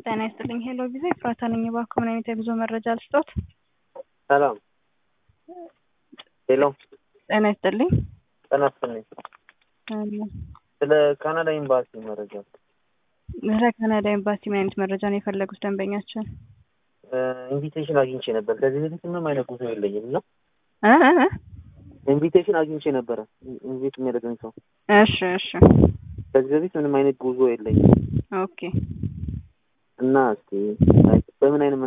ጤና ይስጥልኝ ሄሎ ቪዛ ኤፍራታ ነኝ። እባክዎ ምን አይነት የጉዞ መረጃ ልስጦት? ሰላም ሄሎ ጤና ይስጥልኝ። ጤና ይስጥልኝ። ስለ ካናዳ ኤምባሲ መረጃ ስለ ካናዳ ኤምባሲ ምን አይነት መረጃ ነው የፈለጉት ደንበኛችን? ኢንቪቴሽን አግኝቼ ነበር። ከዚህ በፊት ምንም አይነት ጉዞ የለኝም እና እ እ እ ኢንቪቴሽን አግኝቼ ነበረ ኢንቪት የሚያደርገኝ ሰው። እሺ እሺ ከዚህ በፊት ምንም አይነት ጉዞ የለኝም ኦኬ እና እስቲ በምን አይነት